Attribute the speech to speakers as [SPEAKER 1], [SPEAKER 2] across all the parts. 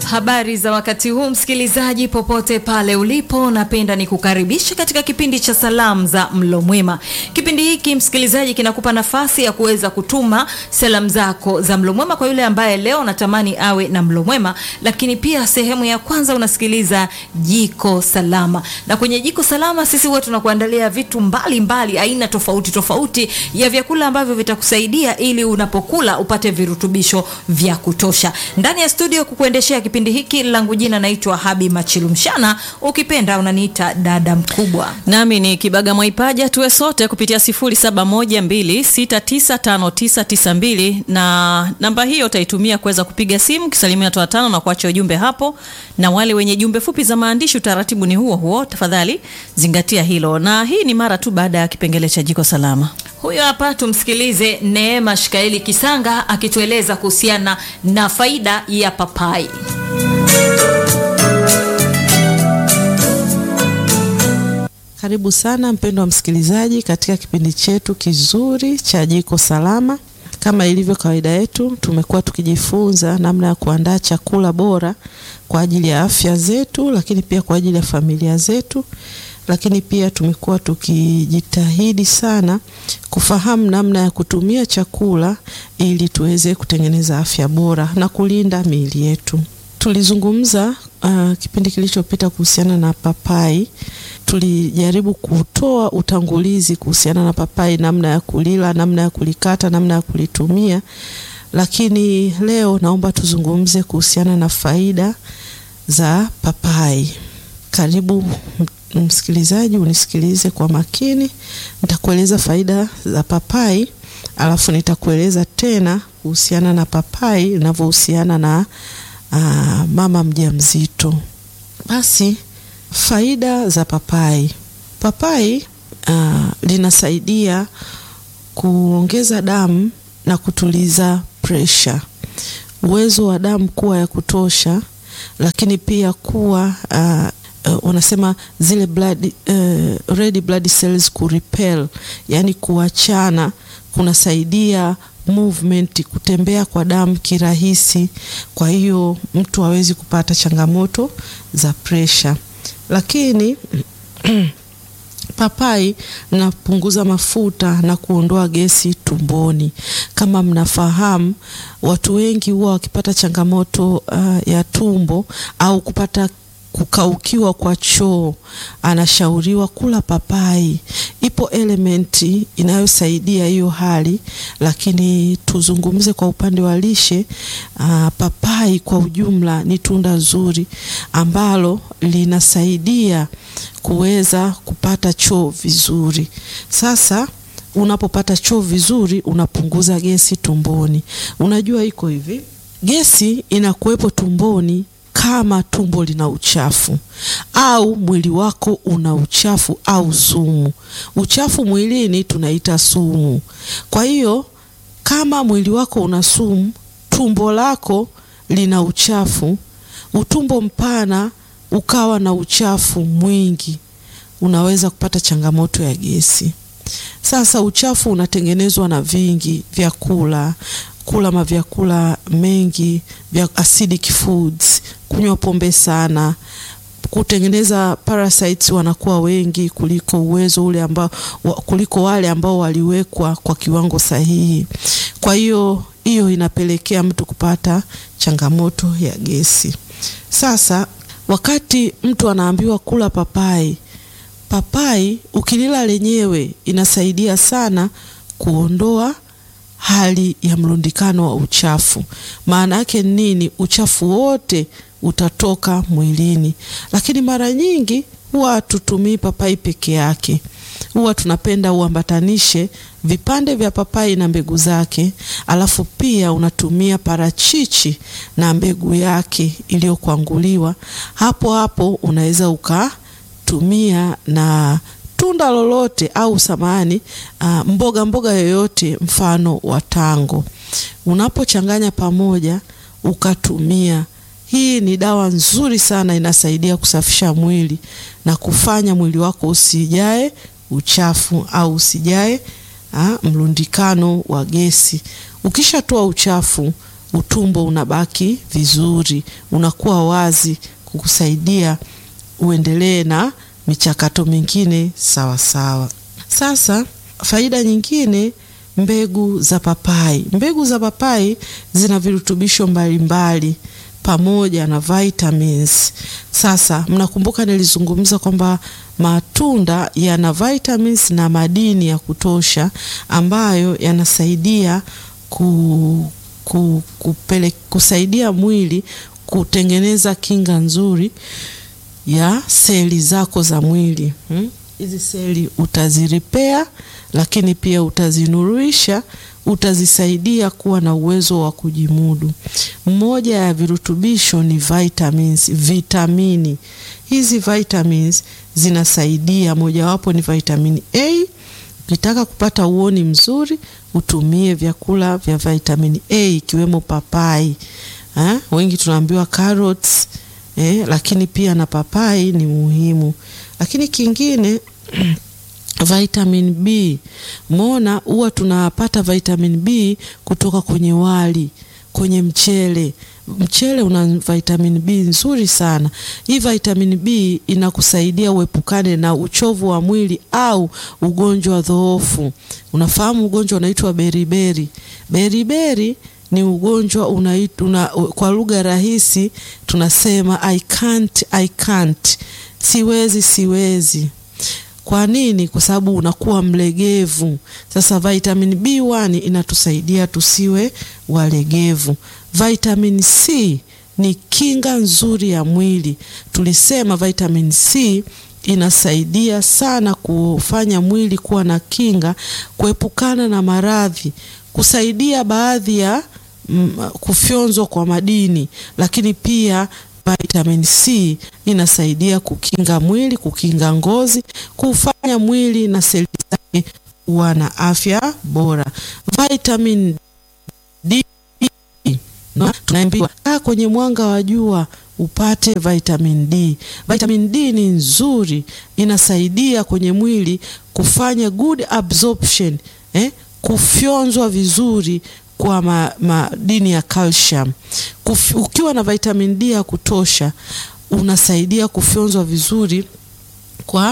[SPEAKER 1] Habari za wakati huu msikilizaji, popote pale ulipo, napenda nikukaribisha katika kipindi cha salamu za mlo mwema. Kipindi hiki msikilizaji, kinakupa nafasi ya kuweza kutuma salamu zako za mlo mwema kwa yule ambaye leo natamani awe na mlo mwema, lakini pia sehemu ya kwanza unasikiliza jiko salama, na kwenye jiko salama sisi huwa tunakuandalia vitu mbalimbali mbali, aina tofauti tofauti ya vyakula ambavyo vitakusaidia ili unapokula upate virutubisho vya kutosha. Ndani ya studio kukuendeshea kipindi hiki langu jina naitwa Habi Machilumshana, ukipenda unaniita dada mkubwa.
[SPEAKER 2] Nami ni Kibaga Mwaipaja, tuwe sote kupitia 0712695992 na namba hiyo utaitumia kuweza kupiga simu kisalimia watu watano na kuacha ujumbe hapo, na wale wenye jumbe fupi za maandishi, utaratibu ni huo huo, tafadhali zingatia hilo, na hii ni mara tu baada ya kipengele cha jiko salama.
[SPEAKER 1] Huyo hapa tumsikilize Neema Shikaeli Kisanga akitueleza kuhusiana na faida ya papai.
[SPEAKER 3] Karibu sana mpendwa msikilizaji katika kipindi chetu kizuri cha jiko salama. Kama ilivyo kawaida yetu, tumekuwa tukijifunza namna ya kuandaa chakula bora kwa ajili ya afya zetu, lakini pia kwa ajili ya familia zetu, lakini pia tumekuwa tukijitahidi sana kufahamu namna ya kutumia chakula ili tuweze kutengeneza afya bora na kulinda miili yetu. Tulizungumza uh, kipindi kilichopita kuhusiana na papai. Tulijaribu kutoa utangulizi kuhusiana na papai, namna ya kulila, namna ya kulikata, namna ya kulitumia, lakini leo naomba tuzungumze kuhusiana na faida za papai. Karibu msikilizaji, unisikilize kwa makini. Nitakueleza faida za papai, alafu nitakueleza tena kuhusiana na papai inavyohusiana na aa, mama mjamzito. Basi faida za papai. Papai aa, linasaidia kuongeza damu na kutuliza presha, uwezo wa damu kuwa ya kutosha, lakini pia kuwa aa, Uh, unasema zile blood, uh, red blood cells kurepel, yani kuachana, kunasaidia movement, kutembea kwa damu kirahisi. Kwa hiyo mtu hawezi kupata changamoto za pressure, lakini papai linapunguza mafuta na kuondoa gesi tumboni. Kama mnafahamu, watu wengi huwa wakipata changamoto uh, ya tumbo au kupata kukaukiwa kwa choo, anashauriwa kula papai. Ipo elementi inayosaidia hiyo hali, lakini tuzungumze kwa upande wa lishe. Aa, papai kwa ujumla ni tunda zuri ambalo linasaidia kuweza kupata choo vizuri. Sasa unapopata choo vizuri, unapunguza gesi tumboni. Unajua iko hivi, gesi inakuwepo tumboni kama tumbo lina uchafu au mwili wako una uchafu au sumu. Uchafu mwilini tunaita sumu. Kwa hiyo kama mwili wako una sumu, tumbo lako lina uchafu, utumbo mpana ukawa na uchafu mwingi, unaweza kupata changamoto ya gesi. Sasa uchafu unatengenezwa na vingi vyakula kula mavyakula mengi vya acidic foods, kunywa pombe sana, kutengeneza parasites wanakuwa wengi kuliko uwezo ule ambao, kuliko wale ambao waliwekwa kwa kiwango sahihi. Kwa hiyo hiyo inapelekea mtu kupata changamoto ya gesi. Sasa wakati mtu anaambiwa kula papai, papai ukilila lenyewe inasaidia sana kuondoa hali ya mlundikano wa uchafu. Maana yake nini? Uchafu wote utatoka mwilini, lakini mara nyingi huwa hatutumii papai peke yake. Huwa tunapenda uambatanishe vipande vya papai na mbegu zake, alafu pia unatumia parachichi na mbegu yake iliyokwanguliwa. Hapo hapo unaweza ukatumia na tunda lolote au samani uh, mboga mboga yoyote mfano wa tango, unapochanganya pamoja ukatumia. Hii ni dawa nzuri sana, inasaidia kusafisha mwili na kufanya mwili wako usijae uchafu au usijae uh, mlundikano wa gesi. Ukishatoa uchafu utumbo unabaki vizuri, unakuwa wazi kukusaidia uendelee na michakato mingine sawa sawa. Sasa faida nyingine, mbegu za papai. Mbegu za papai zina virutubisho mbalimbali pamoja na vitamins. Sasa mnakumbuka nilizungumza kwamba matunda yana vitamins na madini ya kutosha ambayo yanasaidia ku, ku, kupele, kusaidia mwili kutengeneza kinga nzuri ya seli zako za mwili hizi hmm? Seli utaziripea, lakini pia utazinuruisha, utazisaidia kuwa na uwezo wa kujimudu. Mmoja ya virutubisho ni vitamins, vitamini. Hizi vitamins zinasaidia, mojawapo ni vitamini A. Ukitaka kupata uoni mzuri, utumie vyakula vya vitamini A ikiwemo papai ha? Wengi tunaambiwa carrots eh, lakini pia na papai ni muhimu. Lakini kingine vitamin B, mona huwa tunapata vitamin B kutoka kwenye wali, kwenye mchele. Mchele una vitamin B nzuri sana. Hii vitamin B inakusaidia uepukane na uchovu wa mwili au ugonjwa dhoofu. Unafahamu ugonjwa unaitwa beriberi. Beriberi ni ugonjwa unaitwa una, kwa lugha rahisi tunasema I can't, I can't, siwezi siwezi. Kwa nini? Kwa sababu unakuwa mlegevu. Sasa vitamin B1 inatusaidia tusiwe walegevu. Vitamin C ni kinga nzuri ya mwili. Tulisema vitamin C inasaidia sana kufanya mwili kuwa na kinga, kuepukana na maradhi, kusaidia baadhi ya mm, kufyonzwa kwa madini, lakini pia vitamin C inasaidia kukinga mwili, kukinga ngozi, kufanya mwili na seli zake kuwa na afya bora. Vitamin D no, tunaambiwa kaa kwenye mwanga wa jua upate vitamin D. Vitamin D ni nzuri, inasaidia kwenye mwili kufanya good absorption, eh, kufyonzwa vizuri kwa madini ya calcium. Kuf, ukiwa na vitamin D ya kutosha unasaidia kufyonzwa vizuri kwa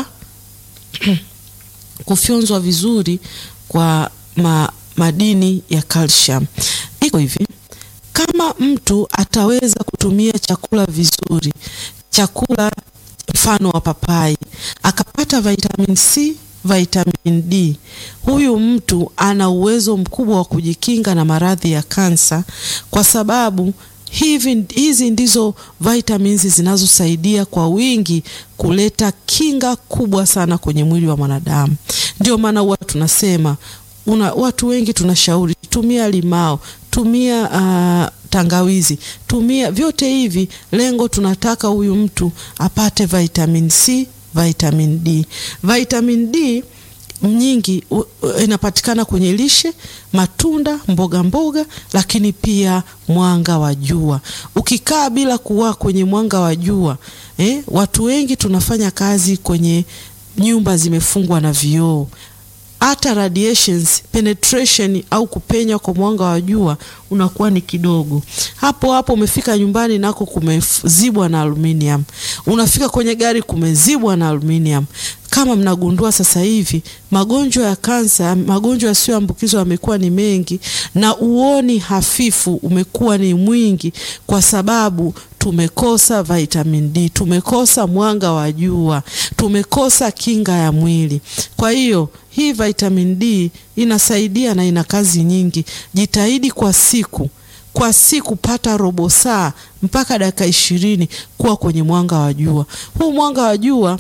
[SPEAKER 3] kufyonzwa vizuri kwa ma, madini ya calcium. Iko hivi, kama mtu ataweza kutumia chakula vizuri, chakula mfano wa papai, akapata vitamin C vitamin D, huyu mtu ana uwezo mkubwa wa kujikinga na maradhi ya kansa, kwa sababu hivi hizi ndizo vitamins zinazosaidia kwa wingi kuleta kinga kubwa sana kwenye mwili wa mwanadamu. Ndio maana huwa tunasema una, watu wengi tunashauri tumia limao, tumia uh, tangawizi, tumia vyote hivi, lengo tunataka huyu mtu apate vitamin C vitamin D. Vitamin D nyingi u, u, inapatikana kwenye lishe, matunda, mboga mboga, lakini pia mwanga wa jua. Ukikaa bila kuwa kwenye mwanga wa jua eh, watu wengi tunafanya kazi kwenye nyumba zimefungwa na vioo hata radiations penetration au kupenya kwa mwanga wa jua unakuwa ni kidogo. Hapo hapo umefika nyumbani nako kumezibwa na aluminium, unafika kwenye gari kumezibwa na aluminium. Kama mnagundua sasa hivi magonjwa ya kansa, magonjwa yasiyoambukizwa yamekuwa ni mengi na uoni hafifu umekuwa ni mwingi, kwa sababu tumekosa vitamin D, tumekosa mwanga wa jua, tumekosa kinga ya mwili. Kwa hiyo hii vitamin D inasaidia na ina kazi nyingi. Jitahidi kwa siku kwa siku pata robo saa mpaka dakika ishirini kuwa kwenye mwanga wa jua. Huu mwanga wa jua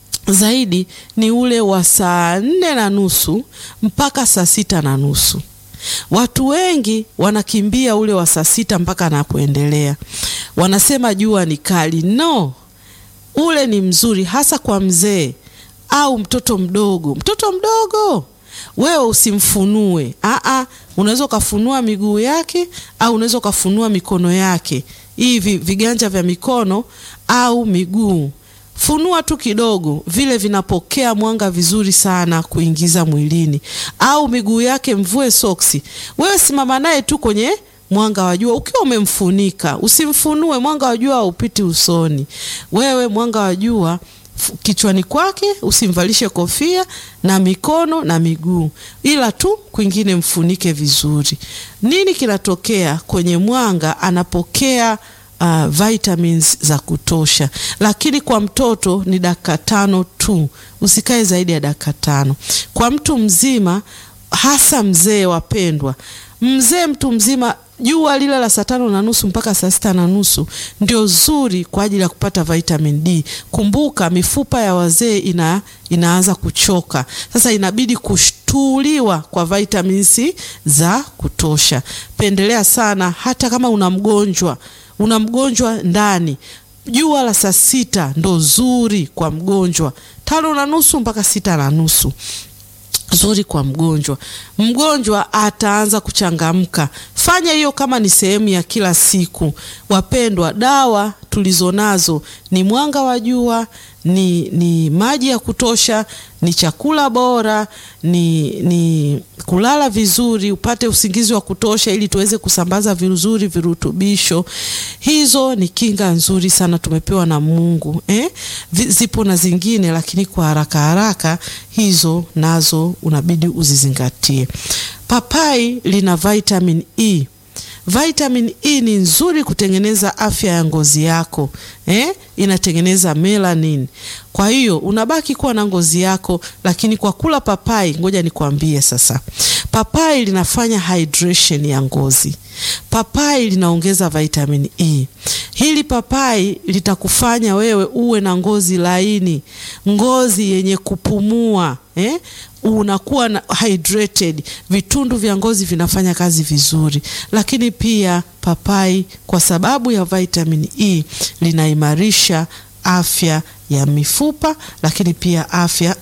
[SPEAKER 3] zaidi ni ule wa saa nne na nusu mpaka saa sita na nusu. Watu wengi wanakimbia ule wa saa sita mpaka na kuendelea, wanasema jua ni kali. No, ule ni mzuri hasa kwa mzee au mtoto mdogo. Mtoto mdogo wewe usimfunue, aa, unaweza ukafunua miguu yake au unaweza ukafunua mikono yake, hivi viganja vya mikono au miguu funua tu kidogo, vile vinapokea mwanga vizuri sana kuingiza mwilini. Au miguu yake mvue soksi, wewe simama naye tu kwenye mwanga wa jua ukiwa umemfunika, usimfunue. Mwanga wa jua haupiti usoni. Wewe mwanga wa jua kichwani kwake, usimvalishe kofia na mikono na miguu, ila tu kwingine mfunike vizuri. Nini kinatokea kwenye mwanga? Anapokea uh, vitamins za kutosha, lakini kwa mtoto ni dakika tano tu, usikae zaidi ya dakika tano. Kwa mtu mzima, hasa mzee, wapendwa, mzee, mtu mzima jua lile la saa tano na nusu mpaka saa sita na nusu ndio zuri kwa ajili ya kupata vitamin D. Kumbuka mifupa ya wazee ina, inaanza kuchoka sasa, inabidi kushtuliwa kwa vitamins za kutosha. Pendelea sana, hata kama una mgonjwa una mgonjwa ndani, jua la saa sita ndo zuri kwa mgonjwa, tano na nusu mpaka sita na nusu zuri kwa mgonjwa. Mgonjwa ataanza kuchangamka. Fanya hiyo kama ni sehemu ya kila siku. Wapendwa, dawa tulizonazo ni mwanga wa jua, ni, ni maji ya kutosha, ni chakula bora, ni, ni kulala vizuri, upate usingizi wa kutosha ili tuweze kusambaza vizuri virutubisho. Hizo ni kinga nzuri sana tumepewa na Mungu eh? Zipo na zingine, lakini kwa haraka haraka hizo nazo unabidi uzizingatie. Papai lina vitamin E. Vitamin E ni nzuri kutengeneza afya ya ngozi yako eh? Inatengeneza melanin. Kwa hiyo unabaki kuwa na ngozi yako, lakini kwa kula papai, ngoja nikwambie sasa, papai linafanya hydration ya ngozi. Papai linaongeza vitamin E. Hili papai litakufanya wewe uwe na ngozi laini, ngozi yenye kupumua eh? Unakuwa na hydrated, vitundu vya ngozi vinafanya kazi vizuri. Lakini pia papai kwa sababu ya vitamin E linaimarisha afya ya mifupa, lakini pia afya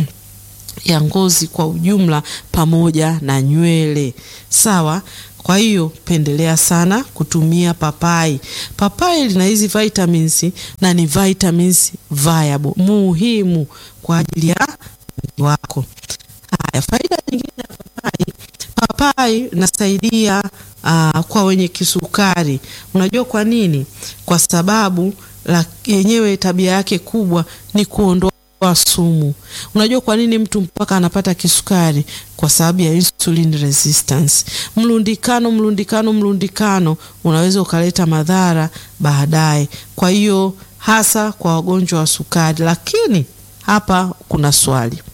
[SPEAKER 3] ya ngozi kwa ujumla, pamoja na nywele. Sawa. Kwa hiyo pendelea sana kutumia papai. Papai lina hizi vitamins na ni vitamins viable, muhimu kwa ajili ya mwili wako. Haya, faida nyingine ya papai, papai inasaidia uh, kwa wenye kisukari. Unajua kwa nini? Kwa sababu la yenyewe tabia yake kubwa ni kuondoa sumu. Unajua kwa nini mtu mpaka anapata kisukari? Kwa sababu ya insulin resistance. Mlundikano, mlundikano, mlundikano unaweza ukaleta madhara baadaye. Kwa hiyo hasa kwa wagonjwa wa sukari. Lakini hapa kuna swali.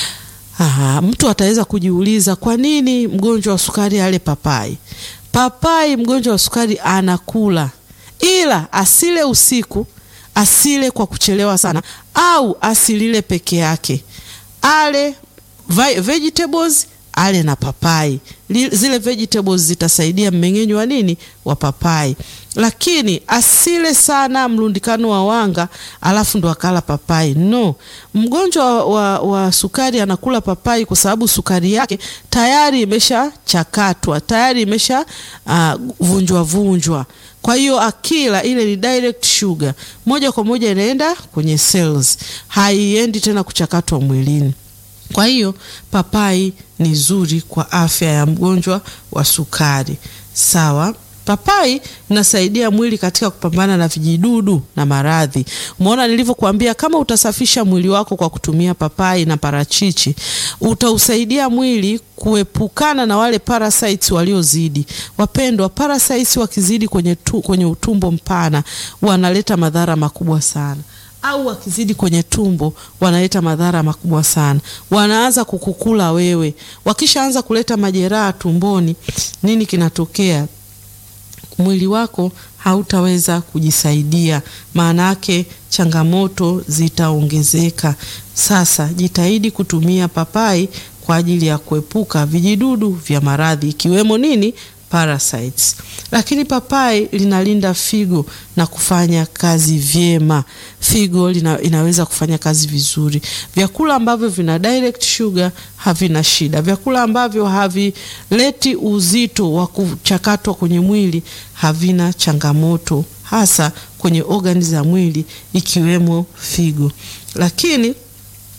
[SPEAKER 3] Aha, mtu ataweza kujiuliza kwa nini mgonjwa wa sukari ale papai? Papai mgonjwa wa sukari anakula, ila asile usiku asile kwa kuchelewa sana, au asilile peke yake, ale vegetables, ale na papai. Zile vegetables zitasaidia mmeng'enyo wa nini, wa papai. Lakini asile sana mlundikano wa wanga alafu ndo akala papai. No, mgonjwa wa, wa sukari anakula papai kwa sababu sukari yake tayari imeshachakatwa, tayari imesha uh, vunjwa vunjwa kwa hiyo akila ile ni direct sugar moja kwa moja inaenda kwenye cells, haiendi tena kuchakatwa mwilini. Kwa hiyo papai ni zuri kwa afya ya mgonjwa wa sukari. Sawa. Papai inasaidia mwili katika kupambana na vijidudu na maradhi. Umeona nilivyokuambia, kama utasafisha mwili wako kwa kutumia papai na parachichi, utausaidia mwili kuepukana na wale parasites waliozidi. Wapendwa, parasites wakizidi kwenye, tu, kwenye utumbo mpana wanaleta madhara makubwa sana au wakizidi kwenye tumbo wanaleta madhara makubwa sana. Wanaanza kukukula wewe. Wakishaanza kuleta majeraha tumboni, nini kinatokea? Mwili wako hautaweza kujisaidia, maana yake changamoto zitaongezeka. Sasa jitahidi kutumia papai kwa ajili ya kuepuka vijidudu vya maradhi ikiwemo nini parasites. Lakini papai linalinda figo na kufanya kazi vyema. Figo lina, inaweza kufanya kazi vizuri. Vyakula ambavyo vina direct sugar havina shida. Vyakula ambavyo havileti uzito wa kuchakatwa kwenye mwili havina changamoto, hasa kwenye organi za mwili ikiwemo figo. Lakini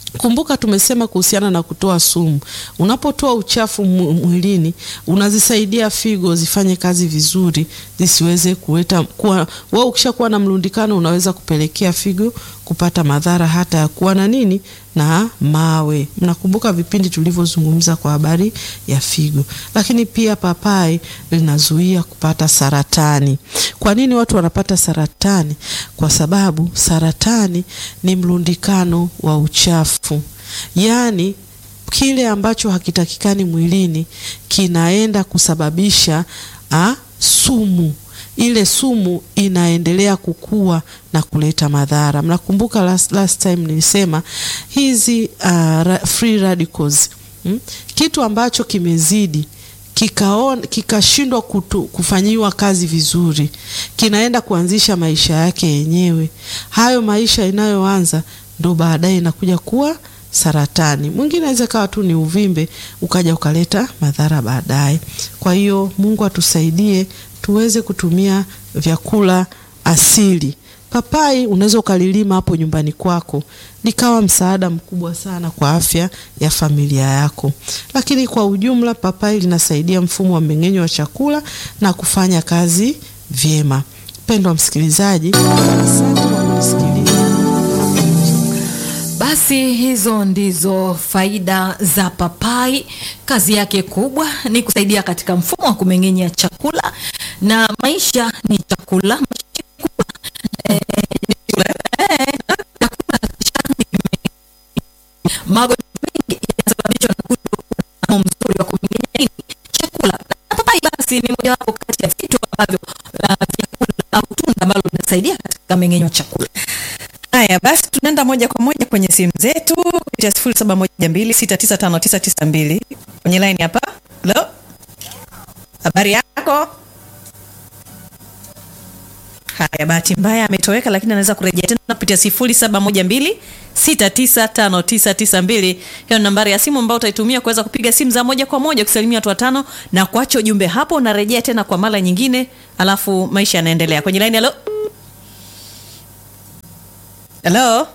[SPEAKER 3] Kumbuka tumesema kuhusiana na kutoa sumu. Unapotoa uchafu mu- mwilini, unazisaidia figo zifanye kazi vizuri, zisiweze kuleta kuwa. Wewe ukishakuwa na mlundikano, unaweza kupelekea figo kupata madhara hata ya kuwa na nini na mawe. Mnakumbuka vipindi tulivyozungumza kwa habari ya figo. Lakini pia papai linazuia kupata saratani. Kwa nini watu wanapata saratani? Kwa sababu saratani ni mlundikano wa uchafu, yaani kile ambacho hakitakikani mwilini kinaenda kusababisha a, sumu ile sumu inaendelea kukua na kuleta madhara. Mnakumbuka last, last time nilisema hizi uh, ra, free radicals hmm? kitu ambacho kimezidi kikaon kikashindwa kutu- kufanyiwa kazi vizuri, kinaenda kuanzisha maisha yake yenyewe. Hayo maisha inayoanza ndo baadaye inakuja kuwa saratani. Mwingine aweza kawa tu ni uvimbe ukaja ukaleta madhara baadaye. Kwa hiyo Mungu atusaidie tuweze kutumia vyakula asili. Papai unaweza ukalilima hapo nyumbani kwako likawa msaada mkubwa sana kwa afya ya familia yako. Lakini kwa ujumla, papai linasaidia mfumo wa mmeng'enyo wa chakula na kufanya kazi vyema. Mpendwa msikilizaji, asante kwa kunisikiliza.
[SPEAKER 1] Basi hizo ndizo faida za papai. Kazi yake kubwa ni kusaidia katika mfumo wa kumeng'enya chakula, na maisha ni chakula. Maisha ni kula. Eh, eh, chakula cha magonjwa mengi yanasababishwa na kutokuwa na mfumo mzuri wa kumeng'enya nini chakula, na papai basi ni mojawapo kati ya vitu ambavyo uh, vyakula au tunda ambalo linasaidia katika mmeng'enyo wa chakula.
[SPEAKER 2] Haya basi, tunaenda moja kwa moja kwenye simu zetu kupitia sifuri saba moja mbili sita tisa tano tisa tisa mbili kwenye line hapa. Halo, habari yako? Haya, bahati mbaya ametoweka, lakini anaweza kurejea tena kupitia sifuri saba moja mbili sita tisa tano tisa tisa mbili. Hiyo ni nambari ya simu ambayo utaitumia kuweza kupiga simu za moja kwa moja kusalimia watu watano na kuacha ujumbe hapo. Unarejea tena kwa mara nyingine, alafu maisha yanaendelea kwenye line. Halo, halo.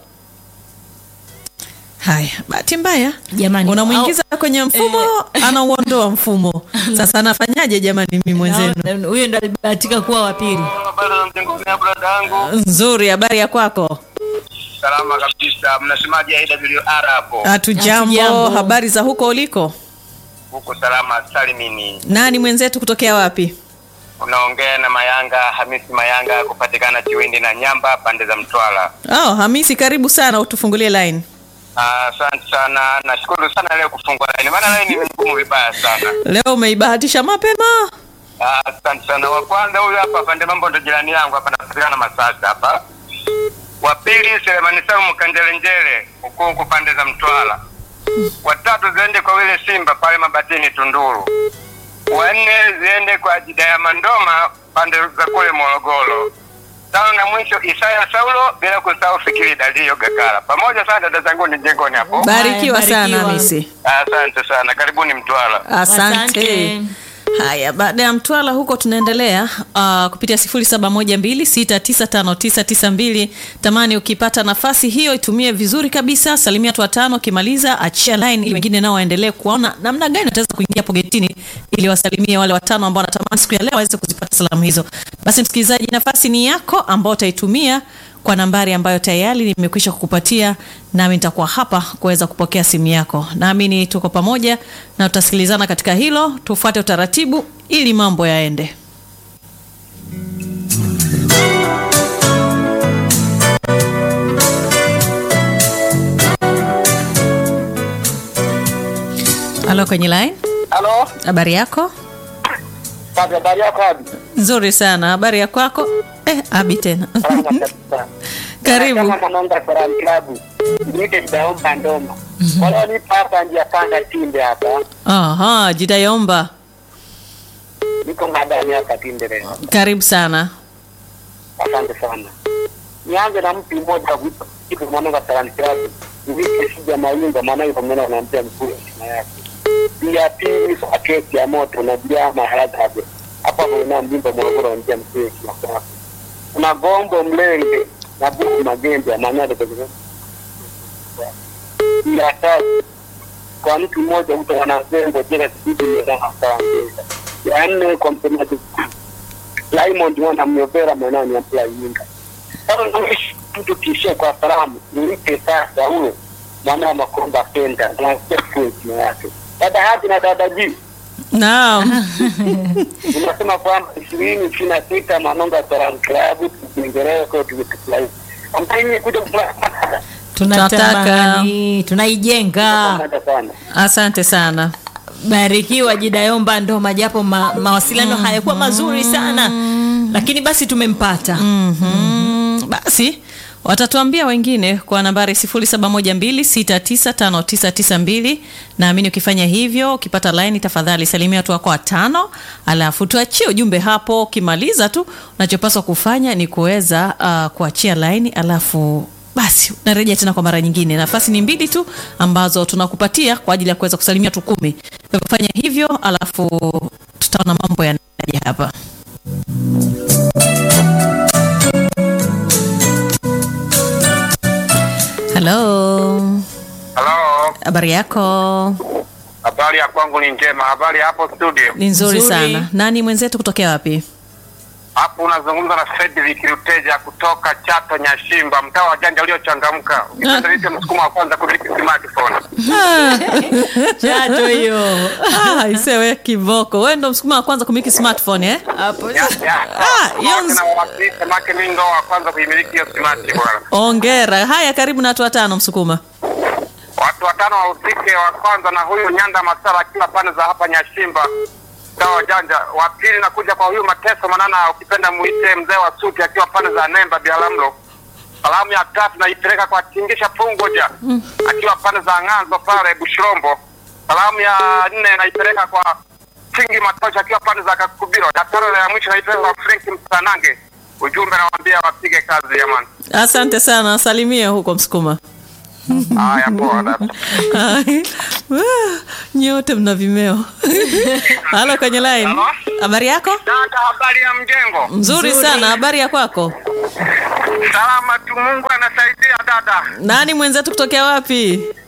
[SPEAKER 2] Haya, bahati mbaya
[SPEAKER 1] Jamani,
[SPEAKER 2] unamwingiza kwenye mfumo anauondoa mfumo. Sasa anafanyaje jamani? Mimi mwenzenu
[SPEAKER 1] Na- huyo ndo alibahatika kuwa wa pili.
[SPEAKER 4] Habari za mjengoni ya brada yangu.
[SPEAKER 2] nzuri, habari ya kwako?
[SPEAKER 4] Salama kabisa. Mnasemaje AWR hapo?
[SPEAKER 2] Hatujambo.
[SPEAKER 1] Hatujambo.
[SPEAKER 2] Habari za huko uliko?
[SPEAKER 4] Huko salama salimini.
[SPEAKER 2] Nani mwenzetu kutokea wapi?
[SPEAKER 4] Unaongea na Mayanga Hamisi Mayanga kupatikana Chiwindi na Nyamba pande za Mtwara.
[SPEAKER 2] Oh, Hamisi, karibu sana, utufungulie line.
[SPEAKER 4] Ah, Asante sana. Nashukuru sana leo kufungua line. Maana line ni ngumu vibaya sana.
[SPEAKER 2] Leo umeibahatisha mapema.
[SPEAKER 4] Ah, Asante sana. Wa kwanza huyu hapa pande mambo ndo jirani yangu hapa napatikana Masasa hapa. Wa pili Selemani Salum Kanjelenjele huko huko pande za Mtwara. Wa tatu ziende kwa wile Simba pale Mabatini Tunduru. Wa nne ziende kwa Jida ya Mandoma pande za kule Morogoro. Tano na mwisho Isaya Saulo bila kusahau Fikiri Dalio Gakara. Pamoja sana dada zangu ni jengoni hapo.
[SPEAKER 2] Barikiwa
[SPEAKER 1] Haya,
[SPEAKER 2] sana
[SPEAKER 1] barikiwa.
[SPEAKER 2] Hamisi.
[SPEAKER 4] Asante sana. Karibuni Mtwara.
[SPEAKER 2] Asante.
[SPEAKER 1] Asante.
[SPEAKER 2] Haya, baada ya Mtwara huko tunaendelea uh, kupitia 0712695992. Tamani ukipata nafasi hiyo itumie vizuri kabisa, salimia watu watano, ukimaliza achia line ili wengine nao waendelee kuona namna gani wataweza kuingia hapo getini ili wasalimie wale watano ambao wanatamani siku ya leo waweze kuzipata salamu hizo. Basi msikilizaji, nafasi ni yako ambao utaitumia kwa nambari ambayo tayari nimekwisha kukupatia, nami nitakuwa hapa kuweza kupokea simu yako. Naamini tuko pamoja na tutasikilizana katika hilo, tufuate utaratibu ili mambo yaende. Halo, kwenye line,
[SPEAKER 4] Halo.
[SPEAKER 2] habari yako?
[SPEAKER 4] Kazi habari yako Abi?
[SPEAKER 2] Nzuri sana, habari ya kwako? Eh, Abi tena
[SPEAKER 4] Salama kabisa.
[SPEAKER 2] Karibu.
[SPEAKER 4] Kama mwanaunga Salam Club. Niite Daomba Ndoma. Wala nipo hapa njia panda Tinde hapa.
[SPEAKER 2] Aha, jitayomba,
[SPEAKER 4] Niko madani hapa Tinde leo.
[SPEAKER 2] karibu sana.
[SPEAKER 4] Asante sana. Nianze na mtu mmoja wa kuitwa kitu mwanaunga Salam Club. Nivike sija mayunga maana yuko mwana anaambia mkuu wa shina yake. Ya pili kwa kesi ya moto na bila maharaja hapo. Hapa kuna mjimbo Morogoro anaambia mkuu wa shina yake. Kuna gombo mlenge na buku magembe ya manyado kwa
[SPEAKER 5] ya tatu kwa mtu mmoja mtu wanazembo jela kibidi mezana sawaongeza ya nne kwa msemaji Raymond mwana myovera mwanani ampla yinga sasa naishi mtu kishia kwa salamu nilipe sasa huyo mwana wa makomba penda na sefu jina yake dada hadi na dada ji
[SPEAKER 2] naam
[SPEAKER 5] unasema kwamba ishirini ishirini na sita Manonga Salamu Klabu Kiingereza kwa tukifurahi ambaye ni kuja kufurahi
[SPEAKER 1] tunatamani tunaijenga
[SPEAKER 5] sana
[SPEAKER 2] asante sana
[SPEAKER 1] barikiwa jidayomba ndoma japo ma, mawasiliano hayakuwa mazuri sana lakini basi tumempata
[SPEAKER 2] Mhm. basi watatuambia wengine kwa nambari 0712695992 naamini ukifanya hivyo ukipata laini tafadhali salimia watu wako watano alafu tuachie ujumbe hapo ukimaliza tu unachopaswa kufanya ni kuweza uh, kuachia laini alafu basi narejea tena kwa mara nyingine nafasi ni mbili tu ambazo tunakupatia kwa ajili ya kuweza kusalimia watu kumi Kwa hivyo fanya hivyo alafu tutaona mambo yanaja hapa halo
[SPEAKER 4] Halo,
[SPEAKER 2] habari yako
[SPEAKER 4] habari ya kwangu ni njema. Habari ya hapo studio?
[SPEAKER 2] ni nzuri,
[SPEAKER 1] Nzuri.
[SPEAKER 2] sana nani mwenzetu kutokea wapi
[SPEAKER 4] Hapo unazungumza na Fredrick Luteja kutoka Chato Nyashimba, mtaa wa janja uliochangamka. Ukipenda niite msukumo wa kwanza kumiliki smartphone.
[SPEAKER 1] chato hiyo
[SPEAKER 2] Ah, isewe kiboko wewe ndo msukuma wa kwanza kumiliki smartphone eh?
[SPEAKER 1] hapo
[SPEAKER 4] Ya, ya.
[SPEAKER 2] Ah, hiyo nz-
[SPEAKER 4] Na wawakilisha, maana mimi ndo wa kwanza kuimiliki hiyo smart bwana.
[SPEAKER 2] ongera haya karibu na watu watano msukuma
[SPEAKER 4] Watu watano wahusike, wa kwanza na huyu Nyanda Masala akiwa pande za hapa Nyashimba mtaa wa janja. Wa pili nakuja kwa huyu Mateso Manana, ukipenda muite mzee wa suti akiwa pande za Nemba Bialamlo. Salamu ya tatu naipeleka kwa Tingisha Pungoja akiwa pande za Ng'anzo pale Bushirombo. Salamu ya nne naipeleka kwa Kingi Matosha akiwa pande za Kakubiro. Ya tano na ya mwisho naipeleka kwa Frank Msanange. Ujumbe nawaambia wapige kazi jamani.
[SPEAKER 2] asante sana salimia huko msukuma
[SPEAKER 4] Haya poa dada.
[SPEAKER 2] Ai, wah, nyote mna vimeo halo kwenye line
[SPEAKER 4] Halo?
[SPEAKER 2] habari yako
[SPEAKER 4] Dada, habari ya mjengo?
[SPEAKER 2] nzuri sana habari ya kwako
[SPEAKER 4] Salama tu, Mungu anasaidia dada.
[SPEAKER 2] nani mwenzetu kutokea wapi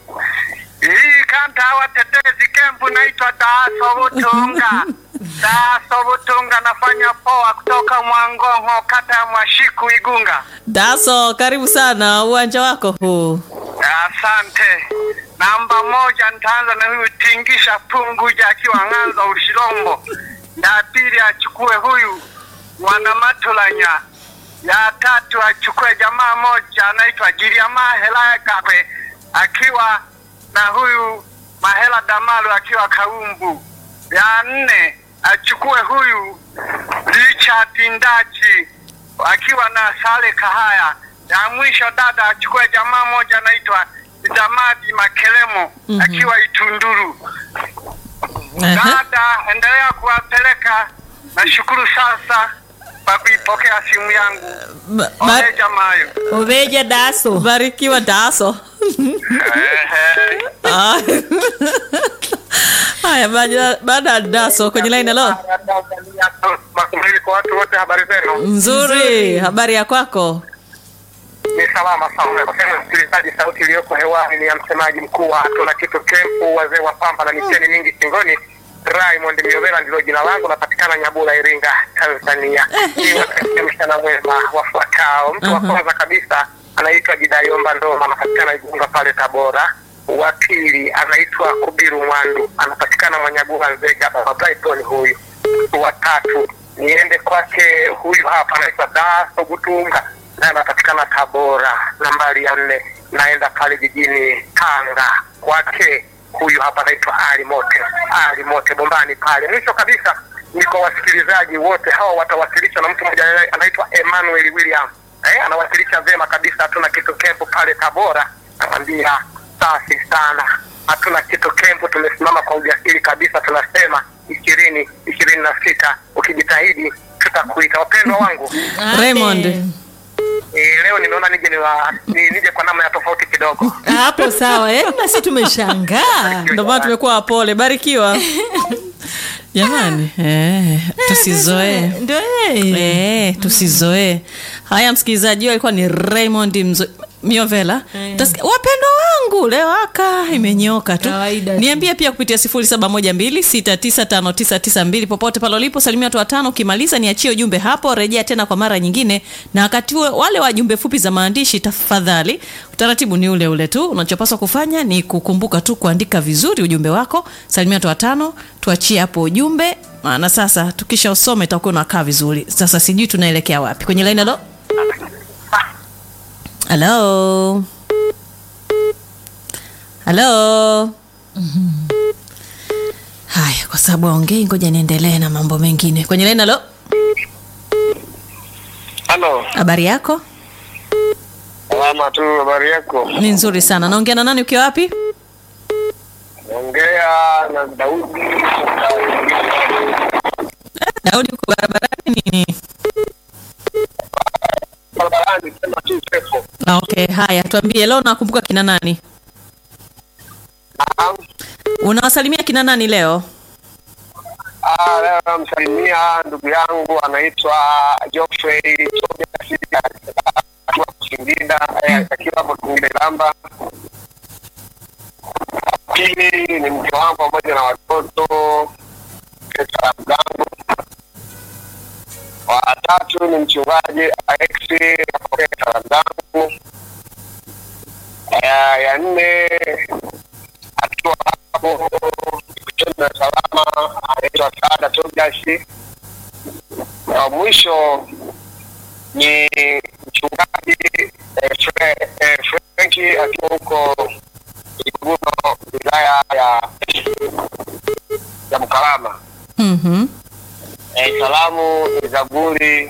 [SPEAKER 4] Hii kanta hawa tetezi kempu naitwa Daaso Butunga. Daaso Butunga nafanya poa kutoka Mwangongo, kata ya Mwashiku, Igunga.
[SPEAKER 2] daso karibu sana uwanja wako huu
[SPEAKER 4] Asante. Namba moja nitaanza na huyu Tingisha Punguja akiwa Ng'anza Ushirombo. Ya pili achukue huyu Mwanamatulanya. Ya tatu achukue jamaa moja anaitwa Giriama Hela Kape akiwa na huyu Mahela Damalu akiwa Kaumbu. Ya nne achukue huyu Richard Ndachi akiwa na Sale Kahaya. Ya mwisho dada achukue jamaa moja anaitwa Damadi Makelemo akiwa Itunduru.
[SPEAKER 2] Aha.
[SPEAKER 4] Dada, endelea kuwapeleka. Nashukuru sasa kwa kuipokea simu yangu.
[SPEAKER 2] Ba- ba-
[SPEAKER 4] Ole jamayo.
[SPEAKER 1] oveja daso
[SPEAKER 2] barikiwa daso
[SPEAKER 4] Ehe.
[SPEAKER 2] Ah. haya baada- baada ya daso kwenye line halo
[SPEAKER 4] Makumili kwa watu wote, habari zenu?
[SPEAKER 2] nzuri habari ya kwako
[SPEAKER 4] Ni salama sana. Kwa sema msikilizaji, sauti iliyoko hewani ni ya msemaji mkuu wa Hatuna Kitu Kempu, wazee wa pamba na miteni mingi shingoni. Raymond Miovera ndilo jina langu, napatikana Nyabula, Iringa, Tanzania. Ni wakati mchana mwema wafuatao. Mtu wa kwanza kabisa anaitwa Jidayomba Ndoma, anapatikana Igunga pale Tabora. Wa pili anaitwa Kubiru Mwandu, anapatikana Mwanyagula, Nzega, Baba Brighton huyu. Wa tatu niende kwake huyu hapa anaitwa Daso Butunga na anapatikana Tabora. Nambari ya nne naenda pale jijini Tanga kwake huyu hapa anaitwa Ali Mote, Ali Mote Bombani pale. Mwisho kabisa ni kwa wasikilizaji wote hawa, watawasilishwa na mtu mmoja anaitwa Emmanuel William. Eh, anawakilisha vyema kabisa. Hatuna kitu kempu pale Tabora, nakwambia safi sana. Hatuna kitu kempu, tumesimama kwa ujasiri kabisa, tunasema ishirini ishirini na sita ukijitahidi tutakuita. Wapendwa wangu
[SPEAKER 2] Raymond
[SPEAKER 4] eh, leo nimeona nije niwa, ni, nije kwa namna ya tofauti kidogo.
[SPEAKER 1] hapo sawa eh? nasi tumeshangaa
[SPEAKER 2] ndio maana tumekuwa wapole barikiwa jamani eh, tusizoee
[SPEAKER 1] ndio eh.
[SPEAKER 2] Eh, tusizoee haya msikilizaji huyo alikuwa ni raymond mzo miovela Utasikia, wapendwa wangu leo aka imenyoka tu
[SPEAKER 1] Kawaida tu.
[SPEAKER 2] niambie pia kupitia 0712695992 popote pale ulipo salimia watu watano ukimaliza niachie ujumbe hapo rejea tena kwa mara nyingine na wakati huo wale wa jumbe fupi za maandishi tafadhali utaratibu ni ule ule tu unachopaswa kufanya ni kukumbuka tu kuandika vizuri ujumbe wako salimia watu watano tuachie hapo ujumbe maana sasa tukisha usome itakuwa unakaa vizuri sasa sijui tunaelekea wapi kwenye laini halo halo halo haya kwa sababu aongei ngoja niendelee na mambo mengine kwenye laini halo
[SPEAKER 5] Halo,
[SPEAKER 2] habari yako
[SPEAKER 5] salama tu, habari yako?
[SPEAKER 2] ni nzuri sana naongea na nani ukiwa wapi
[SPEAKER 5] Ongea na Daudi.
[SPEAKER 2] daudi uko barabarani nini
[SPEAKER 5] Barabarani sema tu pepo.
[SPEAKER 2] Ah, okay haya tuambie leo nakumbuka kina nani
[SPEAKER 5] Naam.
[SPEAKER 2] unawasalimia kina nani leo
[SPEAKER 5] Ah, leo namsalimia ndugu yangu anaitwa Geoffrey Tobias akiwa Singida, eh, akiwa hapo Singida Ilamba. Pili ni mke wangu pamoja na watoto Pesa Mgango. Watatu ni mchungaji Alexi Pesa Mgango. Ya ya nne akiwa hapo Dar es Salaam anaitwa Saada Tobias. Na mwisho ni mchungaji eh, Fre- eh, Frenki akiwa huko Iguguno, wilaya ya ya Mkalama.
[SPEAKER 2] mm-hmm.
[SPEAKER 5] Eh, salamu ni Zaburi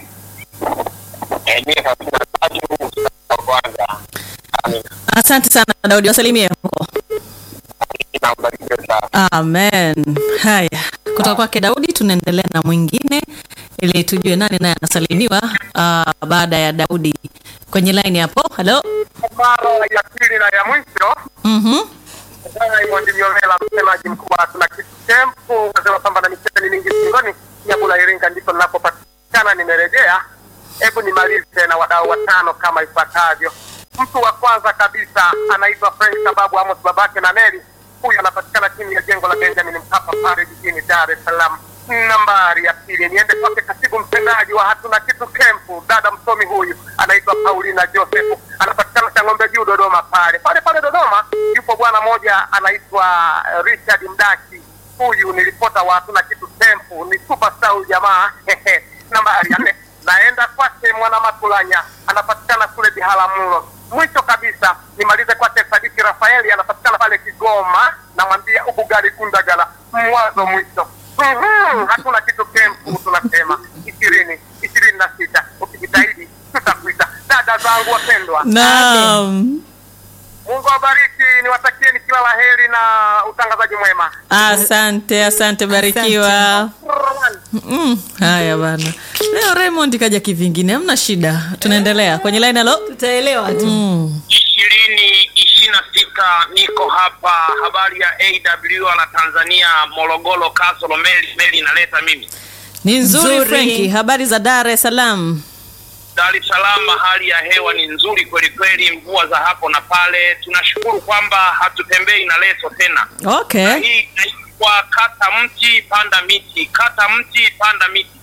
[SPEAKER 5] eh, mia thelathini na tatu mstari wa kwanza. Amina.
[SPEAKER 2] asante sana daudi wasalimie huko
[SPEAKER 5] Na ubarikiwe sana.
[SPEAKER 2] amen haya kutoka kwake daudi tunaendelea na mwingine ili tujue nani naye anasalimiwa uh, baada ya daudi kwenye laini hapo halo
[SPEAKER 5] Mara ya pili na ya mwisho
[SPEAKER 2] mm-hmm.
[SPEAKER 5] Raymond Myovela, msemaji mkuu wa tuna kitu kempu, nasema kwamba na micheni mingi shingoni, Nyabula Iringa ndipo ninapopatikana. Nimerejea, hebu nimalize na wadau watano kama ifuatavyo. Mtu wa kwanza kabisa anaitwa Frank sababu Amos babake na Neli, huyu anapatikana chini ya jengo la Benjamin Mkapa pale jijini Dar es Salaam. Nambari ya pili niende kwake katibu mtendaji wa hatuna kitu kempu, dada msomi huyu anaitwa Paulina Joseph, anapatikana Chang'ombe Juu Dodoma pale pale pale Dodoma. Yupo bwana mmoja anaitwa eh, Richard Mdaki, huyu ni ripota wa hatuna kitu kempu, ni superstar huyu jamaa nambari ya nne naenda kwake mwana Matulanya, anapatikana kule Biharamulo. Mwisho kabisa nimalize kwake Sadiki Rafaeli, anapatikana pale Kigoma, namwambia ubugari Gundagala, mwanzo mwisho. Mhm, hatuna kitu kempu, tunasema ishirini ishirini na sita ukijitahidi tutakuita. Dada zangu wapendwa,
[SPEAKER 2] naam
[SPEAKER 5] Mungu awabariki, niwatakieni kila la heri na utangazaji mwema.
[SPEAKER 2] asante asante barikiwa mm, haya bana leo raymond kaja kivingine hamna shida tunaendelea kwenye laini halo
[SPEAKER 1] tutaelewa tu
[SPEAKER 2] mm.
[SPEAKER 4] ishirini ishirini na sita niko hapa habari ya AWR na Tanzania Morogoro Kasolo meli meli inaleta mimi
[SPEAKER 2] ni nzuri
[SPEAKER 1] Nzuri.
[SPEAKER 2] frenki habari za dar es salaam
[SPEAKER 4] Dar es Salaam hali ya hewa ni nzuri kweli kweli, mvua za hapo na pale. Tunashukuru kwamba hatutembei na leso tena.
[SPEAKER 2] okay
[SPEAKER 4] Hii inaitwa kata mti panda miti, kata mti panda miti.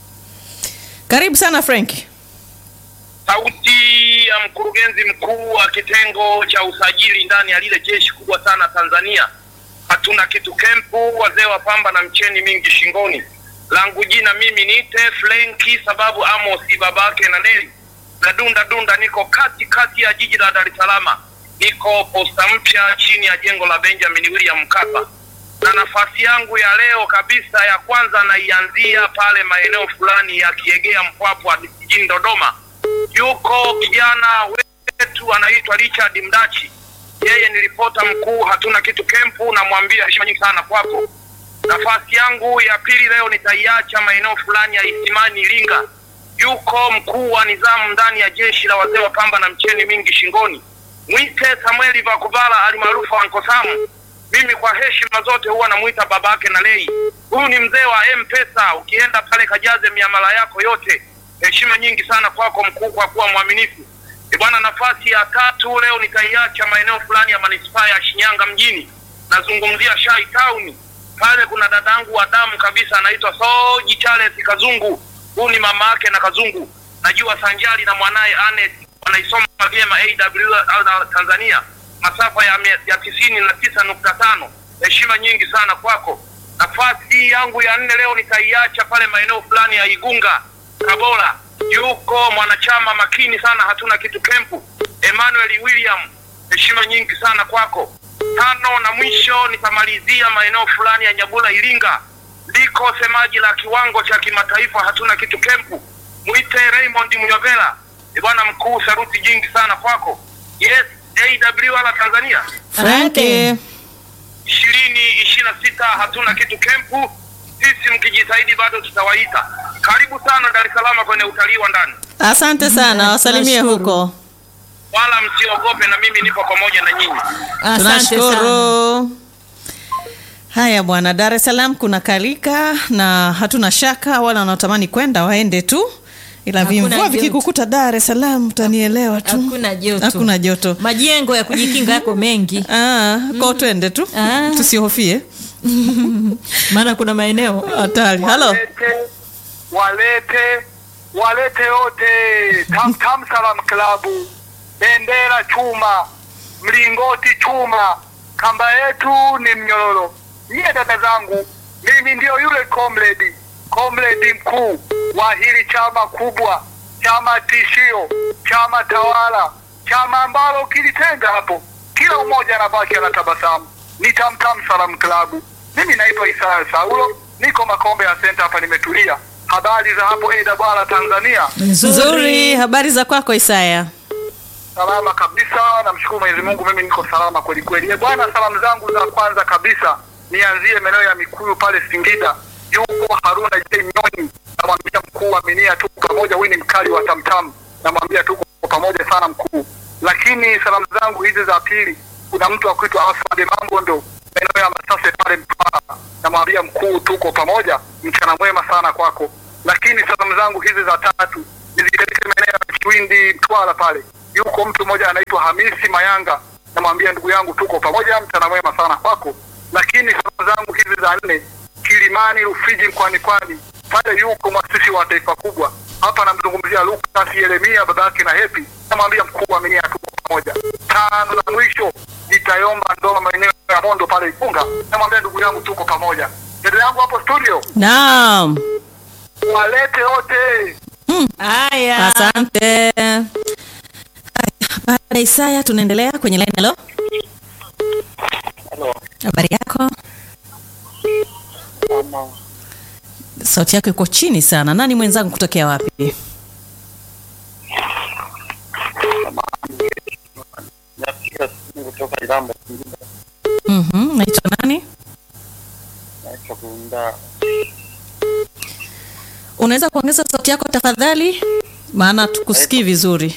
[SPEAKER 2] karibu sana frenki
[SPEAKER 4] Sauti ya mkurugenzi mkuu wa kitengo cha usajili ndani ya lile jeshi kubwa sana Tanzania. Hatuna kitu kempu, wazee wa pamba na mcheni mingi shingoni. Langu jina mimi niite Flenki sababu Amosi babake na Neli. Na dunda dunda, niko kati kati ya jiji la Dar es Salaam, niko posta mpya chini ya jengo la Benjamin William Mkapa, na nafasi yangu ya leo kabisa ya kwanza naianzia pale maeneo fulani ya Kiegea Mpwapwa jijini Dodoma yuko kijana wetu anaitwa Richard Mdachi. Yeye ni ripota mkuu hatuna kitu kempu, namwambia heshima nyingi sana kwako. Nafasi yangu ya pili leo nitaiacha maeneo fulani ya Isimani Iringa. Yuko mkuu wa nizamu ndani ya jeshi la wazee wa pamba na mcheni mingi shingoni, mwite Samueli Vakubala alimaarufu Anko Samu. Mimi kwa heshima zote huwa namuita babake na lei. Huyu ni mzee wa M-Pesa, ukienda pale kajaze miamala yako yote heshima nyingi sana kwako mkuu kwa kuwa mwaminifu. E bwana. Nafasi ya tatu leo nitaiacha maeneo fulani ya manispaa ya Shinyanga mjini, nazungumzia Shai Town. Pale kuna dadangu wa damu kabisa anaitwa Soji Charles Kazungu, huyu ni mama yake na Kazungu. Najua Sanjali na mwanaye Anet wanaisoma vyema AWR Tanzania masafa ya, mia- ya tisini na tisa nukta tano. Heshima nyingi sana kwako. Nafasi hii yangu ya nne leo nitaiacha pale maeneo fulani ya Igunga Kabola, yuko mwanachama makini sana, hatuna kitu kempu, Emmanuel William. Heshima nyingi sana kwako. Tano na mwisho nitamalizia maeneo fulani ya Nyabula Iringa, liko semaji la kiwango cha kimataifa, hatuna kitu kempu, mwite Raymond Mnyovela. Ni bwana mkuu, saruti jingi sana kwako. Yes, AWR Tanzania
[SPEAKER 2] Franki.
[SPEAKER 4] ishirini ishirini na sita hatuna kitu kempu. Sisi mkijitahidi bado tutawaita. Karibu sana Dar es Salaam kwenye utalii wa ndani,
[SPEAKER 2] Asante sana, wasalimie
[SPEAKER 1] tunashukuru.
[SPEAKER 2] huko.
[SPEAKER 4] wala msiogope, na mimi nipo pamoja na nyinyi.
[SPEAKER 1] Asante sana.
[SPEAKER 2] Tunashukuru. Haya bwana, Dar es Salaam kuna kalika na hatuna shaka, wala wanaotamani kwenda waende tu, ila
[SPEAKER 1] Hakuna
[SPEAKER 2] vimvua
[SPEAKER 1] joto.
[SPEAKER 2] vikikukuta Dar es Salaam utanielewa tu.
[SPEAKER 1] Hakuna joto.
[SPEAKER 2] Hakuna joto.
[SPEAKER 1] Majengo ya kujikinga yako mengi,
[SPEAKER 2] Ah, kwa twende tu
[SPEAKER 1] Ah.
[SPEAKER 2] tusihofie
[SPEAKER 1] maana kuna maeneo
[SPEAKER 2] hatari. Halo,
[SPEAKER 6] walete walete walete yote tam tam salam klabu bendera chuma mlingoti chuma kamba yetu ni mnyororo nyie dada zangu mimi ndio yule comrade comrade mkuu wa hili chama kubwa chama tishio chama tawala chama ambalo kilitenga hapo kila mmoja anabaki anatabasamu ni tamtam salam klabu mimi naitwa Isaya Saulo niko Makombe ya Center hapa nimetulia habari za hapo AWR Tanzania
[SPEAKER 2] nzuri. Habari za kwako Isaya?
[SPEAKER 6] salama kabisa namshukuru Mwenyezi Mungu mimi niko salama kweli kweli Eh, bwana salamu zangu za kwanza kabisa nianzie maeneo ya Mikuyu pale Singida yuko Haruna J Nyonyi namwambia mkuu aminia tuko pamoja huyu ni mkali wa tamtam namwambia tuko pamoja sana mkuu lakini salamu zangu hizi za pili kuna mtu wa kuitwa Afande Mambondo maeneo ya Masase pale Mtwara namwambia mkuu tuko pamoja mchana mwema sana kwako lakini salamu zangu hizi za tatu nizipeleke maeneo ya Kiwindi Mtwara pale yuko mtu mmoja anaitwa Hamisi Mayanga namwambia ndugu yangu tuko pamoja mchana mwema sana kwako lakini salamu zangu hizi za nne Kilimani Rufiji mkoani Pwani pale yuko mwasisi wa taifa kubwa hapa namzungumzia Lucas Yeremia baba yake na Hepi namwambia mkuu aminia tuko pamoja tano na mwisho nitayomba ndoa maeneo ya Mondo pale Ifunga namwambia ndugu yangu tuko pamoja dada yangu hapo studio
[SPEAKER 2] Naam,
[SPEAKER 6] walete wote
[SPEAKER 1] haya.
[SPEAKER 2] asante. Haya, Baada ya Isaya tunaendelea kwenye line. Halo, habari yako? Sauti yako iko chini sana. Nani mwenzangu kutokea wapi?
[SPEAKER 5] napiga simu kutoka Iramba Singida,
[SPEAKER 2] Mhm, naitwa nani?
[SPEAKER 5] naitwa Kuunda.
[SPEAKER 2] Unaweza kuongeza sauti yako tafadhali, maana tukusikii vizuri.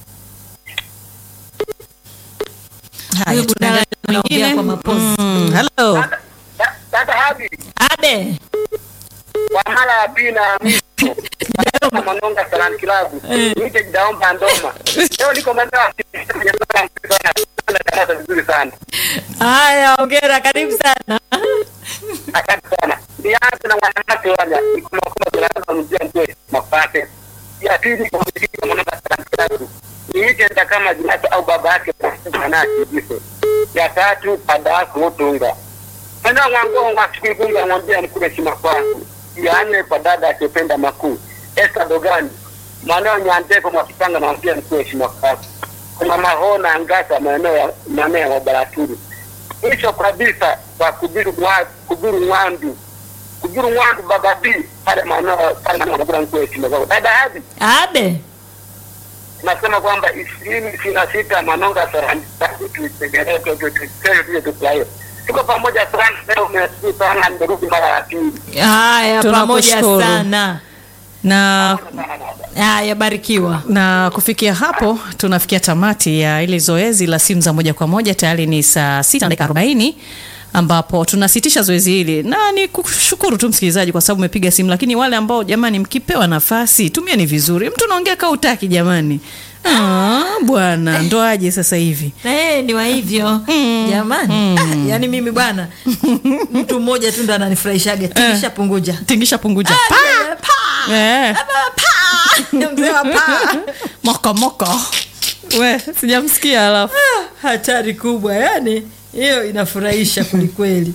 [SPEAKER 2] Haya,
[SPEAKER 1] Huyu Budala
[SPEAKER 2] tunaendelea
[SPEAKER 1] anaongea
[SPEAKER 2] mwingine.
[SPEAKER 1] kwa mapozi.
[SPEAKER 2] Mm, hello.
[SPEAKER 6] Da- dada Habi
[SPEAKER 1] Abe.
[SPEAKER 6] kwa mara ya pili na ya mwisho na Manonga Salani Kilabu nite jidaomba ndoma leo niko Mandara kwenye sala sana darasa vizuri sana
[SPEAKER 1] Haya, ongera, karibu sana.
[SPEAKER 6] asante sana nianze na wanawake wale niko makoma darasa mzee mzee mapate ya pili kwa mziki wa Manonga Salani Kilabu niite nita kama jinasi au baba yake manake jiso ya tatu pada yako utunga Mwana wangu ngasikigunga mwambia nikule shima kwangu. Ya nne kwa dada akipenda makuu. Esther Dogani. Mwanao nyandeko mwakipanga mwambia nikule shima kwangu. Kuna mahona angasa maeneo ya maeneo ya Baraturu. Mwisho kabisa kwa kubiru mwa kubiru mwandu. Kubiru mwandu baba B pale maeneo pale maeneo ya nikule shima kwangu. Dada hadi
[SPEAKER 1] Abe.
[SPEAKER 6] nasema kwamba ishirini ishirini na sita Manonga Sarani tuitengeneze tuitengeneze tuje tufurahie. Tuko pamoja sana leo, umesikia sana, nimerudi mara ya pili.
[SPEAKER 1] Haya, pamoja
[SPEAKER 2] Tunakushukuru.
[SPEAKER 1] sana.
[SPEAKER 2] Na
[SPEAKER 1] Haya, barikiwa.
[SPEAKER 2] na kufikia hapo tunafikia tamati ya ile zoezi la simu za moja kwa moja. Tayari ni saa sita na dakika arobaini ambapo tunasitisha zoezi hili, na ni kushukuru tu msikilizaji kwa sababu umepiga simu, lakini wale ambao jamani, mkipewa nafasi tumieni vizuri. Mtu unaongea kaa utaki jamani, Ah, bwana ndo aje sasa hivi
[SPEAKER 1] na yeye ni wa hivyo jamani ah, yani mimi bwana mtu mmoja tu ndo ananifurahishaga tingisha punguja
[SPEAKER 2] tingisha punguja
[SPEAKER 1] Ah,
[SPEAKER 2] Pa!
[SPEAKER 1] pa!
[SPEAKER 2] Eh,
[SPEAKER 1] Ama pa! Mzee wa pa!
[SPEAKER 2] moko moko we sijamsikia alafu
[SPEAKER 1] Ah, hatari kubwa yani hiyo inafurahisha kwelikweli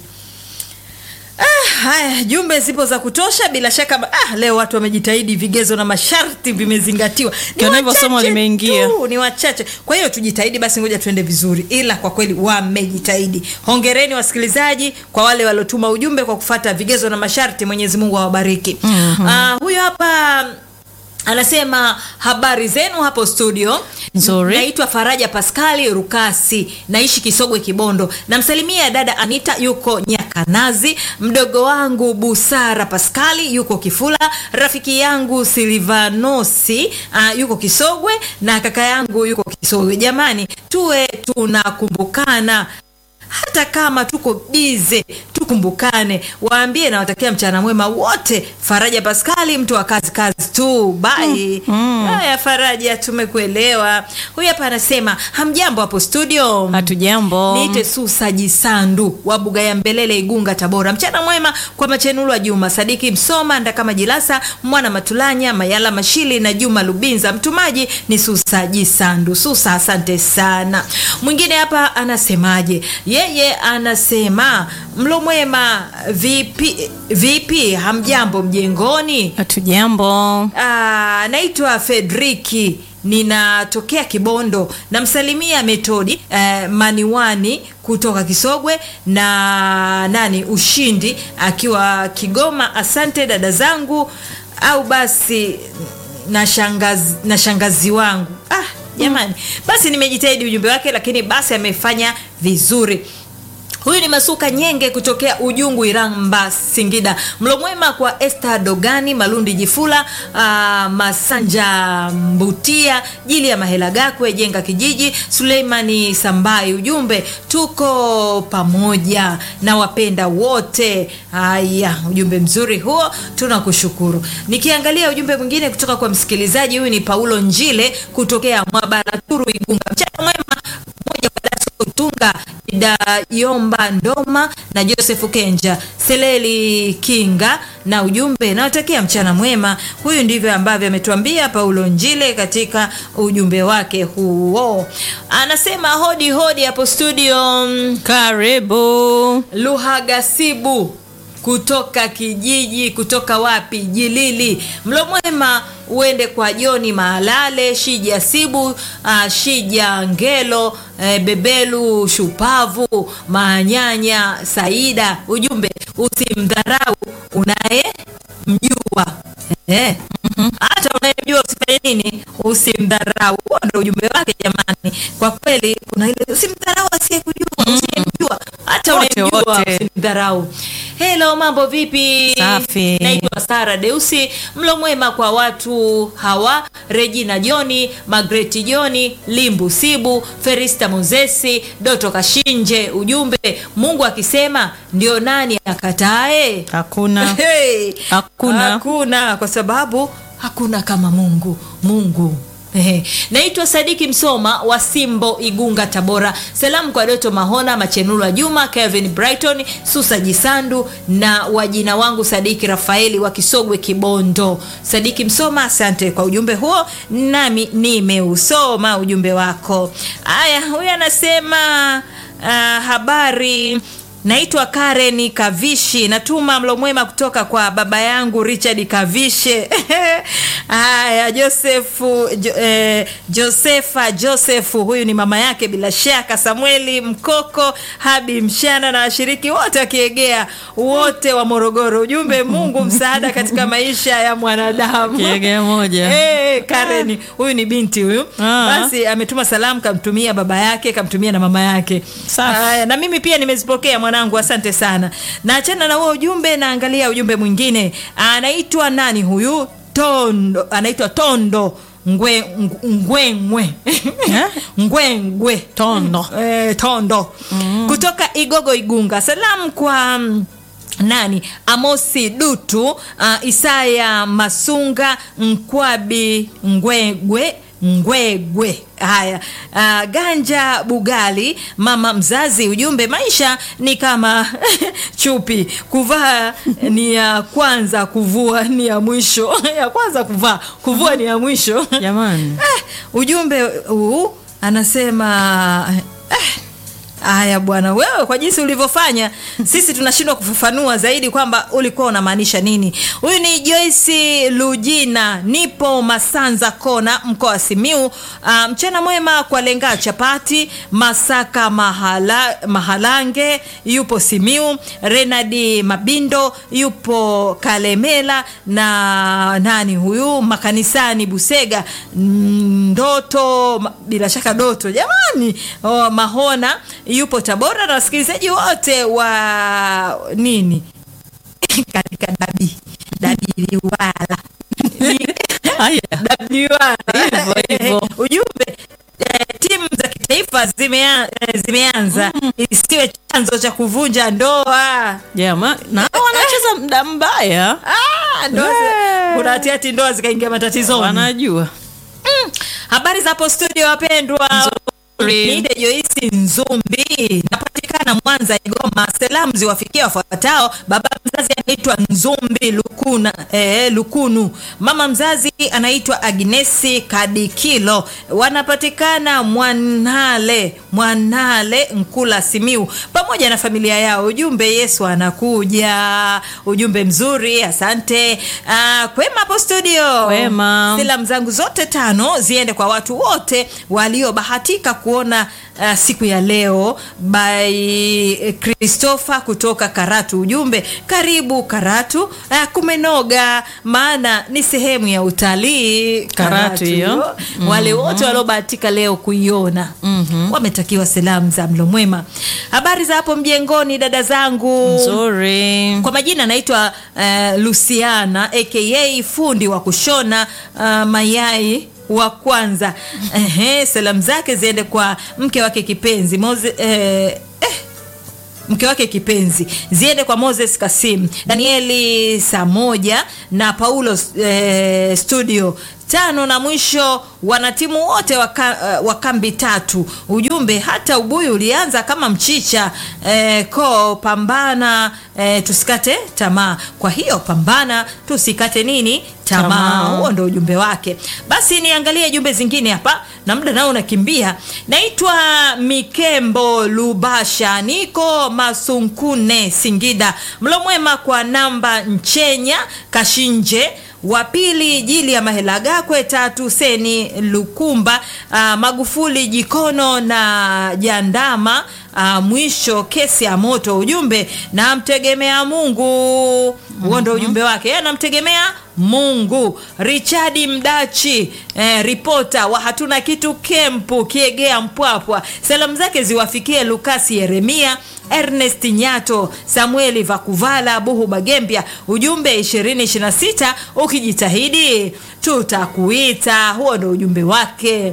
[SPEAKER 1] Ah, haya jumbe zipo za kutosha bila shaka ah, leo watu wamejitahidi vigezo na masharti vimezingatiwa Ni
[SPEAKER 2] Kiona hivyo somo
[SPEAKER 1] wachache
[SPEAKER 2] limeingia.
[SPEAKER 1] tu, ni wachache kwa hiyo tujitahidi basi ngoja tuende vizuri ila kwa kweli wamejitahidi hongereni wasikilizaji kwa wale waliotuma ujumbe kwa kufata vigezo na masharti mwenyezi mungu awabariki mm-hmm. ah, huyo hapa anasema habari zenu hapo studio
[SPEAKER 2] Nzuri.
[SPEAKER 1] naitwa faraja paskali rukasi naishi kisogwe kibondo namsalimia dada anita yuko nyakanazi mdogo wangu busara paskali yuko kifula rafiki yangu silivanosi uh, yuko kisogwe na kaka yangu yuko kisogwe jamani tuwe tunakumbukana hata kama tuko bize tukumbukane waambie nawatakia mchana mwema wote faraja paskali mtu wa kazi kazi tu bai haya faraja tumekuelewa huyu hapa anasema hamjambo hapo studio
[SPEAKER 2] hatujambo
[SPEAKER 1] niite susa jisandu wa buga ya mbelele igunga tabora mchana mwema kwa machenulwa juma sadiki msoma ndakama jilasa mwana matulanya mayala mashili na juma lubinza mtumaji ni susa jisandu susa asante sana mwingine hapa anasemaje yeye anasema mlo mwema vipi vipi hamjambo mjengoni
[SPEAKER 2] hatujambo
[SPEAKER 1] Ah, naitwa Fedriki ninatokea Kibondo. Namsalimia Metodi eh, Maniwani kutoka Kisogwe na nani Ushindi akiwa Kigoma. Asante dada zangu, au basi na shangazi, na shangazi wangu. Ah, jamani, basi nimejitahidi ujumbe wake, lakini basi amefanya vizuri. Huyu ni Masuka Nyenge kutokea Ujungu, Iramba, Singida. Mlo mwema kwa Esther Dogani, Malundi Jifula, uh, Masanja Mbutia, Jili ya Mahela Gakwe, Jenga Kijiji, Suleimani Sambai. Ujumbe, tuko pamoja na wapenda wote. Haya, ujumbe mzuri huo, tunakushukuru. Nikiangalia ujumbe mwingine kutoka kwa msikilizaji, huyu ni Paulo Njile kutokea Mwabaraturu, Igunga. Mchana mwema moja kwa Daso Utunga da Yomba Ndoma na Joseph Kenja Seleli Kinga na ujumbe nawatakia mchana mwema. Huyu ndivyo ambavyo ametuambia Paulo Njile katika ujumbe wake huo. Anasema hodi hodi hapo studio.
[SPEAKER 2] karibu
[SPEAKER 1] Luhagasibu kutoka kijiji kutoka wapi Jilili. Mlo mwema uende kwa Joni Mahalale, Shija Sibu, uh, Shija Ngelo, eh, Bebelu Shupavu, Manyanya Saida. Ujumbe usimdharau unaye mjua eh. hata unayemjua usifanye nini usimdharau huo ndo ujumbe wake jamani kwa kweli kuna ile usimdharau asiyekujua usiyemjua hata
[SPEAKER 2] Wote,
[SPEAKER 1] unayemjua
[SPEAKER 2] wote.
[SPEAKER 1] usimdharau helo mambo vipi
[SPEAKER 2] Safi.
[SPEAKER 1] naitwa sara deusi mlo mwema kwa watu hawa regina joni magreti joni limbu sibu ferista mozesi doto kashinje ujumbe mungu akisema ndio nani akatae
[SPEAKER 2] hakuna
[SPEAKER 1] Hey,
[SPEAKER 2] Hakuna.
[SPEAKER 1] hakuna kwa sababu hakuna kama mungu mungu Ehe. naitwa sadiki msoma wa simbo igunga tabora salamu kwa doto mahona machenulwa juma kevin brighton susa jisandu na wajina wangu sadiki rafaeli wa kisogwe kibondo sadiki msoma asante kwa ujumbe huo nami nimeusoma ujumbe wako haya huyu anasema uh, habari naitwa karen kavishi natuma mlo mwema kutoka kwa baba yangu richard kavishe haya josefu jo, eh, josefa josefu huyu ni mama yake bila shaka samueli mkoko habi mshana na washiriki wote wakiegea wote wa morogoro ujumbe mungu msaada katika maisha ya mwanadamu
[SPEAKER 2] kiegea moja
[SPEAKER 1] Hey, Karen huyu ni binti huyu
[SPEAKER 2] Ah.
[SPEAKER 1] basi ametuma salamu kamtumia baba yake kamtumia na mama yake
[SPEAKER 2] Safi.
[SPEAKER 1] Haya, na mimi pia nimezipokea mwanangu asante sana naachana na huo ujumbe naangalia ujumbe mwingine anaitwa nani huyu tondo anaitwa tondo ngwe ng- ngwengwe
[SPEAKER 2] Eh?
[SPEAKER 1] ngwengwe
[SPEAKER 2] Tondo.
[SPEAKER 1] eh, tondo mm. kutoka igogo igunga salamu kwa mm, nani amosi dutu uh, isaya masunga nkwabi ngwegwe Ngwegwe. Haya, uh, Ganja Bugali, mama mzazi, ujumbe maisha ni kama chupi, kuvaa ni ya kwanza, kuvua ni ya mwisho. ya kwanza kuvaa, kuvua ni ya mwisho.
[SPEAKER 2] Jamani.
[SPEAKER 1] Eh, ujumbe huu anasema eh, Haya bwana, wewe kwa jinsi ulivyofanya, sisi tunashindwa kufafanua zaidi kwamba ulikuwa unamaanisha nini. Huyu ni Joyce Lujina, nipo Masanza Kona, mkoa wa Simiu. Ah, mchana mwema kwa Lenga Chapati, Masaka Mahala, Mahalange yupo Simiu, Renadi Mabindo yupo Kalemela na nani huyu makanisani Busega, Mm, Ndoto ma- bila shaka Doto jamani, oh, Mahona yupo Tabora na wasikilizaji wote wa nini katika dabi dabi liwala
[SPEAKER 2] Haya.
[SPEAKER 1] dabiwala
[SPEAKER 2] Hivyo, hivyo.
[SPEAKER 1] ujumbe eh, timu za kitaifa zimea, eh, zimeanza isiwe chanzo cha kuvunja ndoa
[SPEAKER 2] Jama, na wanacheza mda mbaya.
[SPEAKER 1] Ah, ndoa zi-
[SPEAKER 2] Eh.
[SPEAKER 1] kuna hatiati ndoa zikaingia matatizoni
[SPEAKER 2] Wanajua.
[SPEAKER 1] Mm. habari za hapo studio wapendwa
[SPEAKER 2] Nzuri.
[SPEAKER 1] Niite Joisi Nzumbi, napatikana Mwanza, Igoma. Salamu ziwafikia wafuatao: baba mzazi anaitwa Nzumbi Lukuna, eh, Lukunu, mama mzazi anaitwa Agnesi Kadikilo, wanapatikana Mwanale, Mwanale Nkula, Simiu, pamoja na familia yao. Ujumbe, Yesu anakuja. Ujumbe mzuri, asante. Ah, kwema hapo studio.
[SPEAKER 2] Kwema.
[SPEAKER 1] Salamu zangu zote tano ziende kwa watu wote waliobahatika kuona uh, siku ya leo by Christopher kutoka Karatu. Ujumbe, karibu Karatu. Uh, kumenoga, maana ni sehemu ya utalii
[SPEAKER 2] Karatu hiyo.
[SPEAKER 1] Wale wote waliobahatika leo kuiona wametakiwa salamu za mlo mwema. Habari za hapo mjengoni, dada zangu
[SPEAKER 2] Nzuri.
[SPEAKER 1] kwa majina anaitwa uh, Luciana aka fundi wa kushona uh, mayai wa kwanza. Ehe, salamu zake ziende kwa mke wake kipenzi Moze, eh, eh, mke wake kipenzi ziende kwa Moses Kasim, Danieli saa moja na Paulo eh, studio tano na mwisho wanatimu wote wa ka- uh, wa kambi tatu. Ujumbe, hata ubuyu ulianza kama mchicha eh, ko pambana eh, tusikate tamaa. Kwa hiyo pambana, tusikate nini tamaa.
[SPEAKER 2] Tamaa.
[SPEAKER 1] Huo ndo ujumbe wake. Basi niangalie jumbe zingine hapa, na muda nao unakimbia. Naitwa Mikembo Lubasha, niko Masunkune, Singida. Mlo mwema kwa namba Nchenya Kashinje wa pili Jili ya Mahela Gakwe, tatu Seni Lukumba, ah, Magufuli Jikono na Jandama, ah, mwisho kesi ya moto. Ujumbe, namtegemea Mungu. Huo ndo ujumbe wake, yeye anamtegemea Mungu. Richard Mdachi eh, ripota wa hatuna kitu kempu Kiegea Mpwapwa, salamu zake ziwafikie Lukasi Yeremia Ernest Nyato, Samueli Vakuvala, Buhu Bagembya. Ujumbe 2026 ukijitahidi tutakuita. Huo ndo ujumbe wake.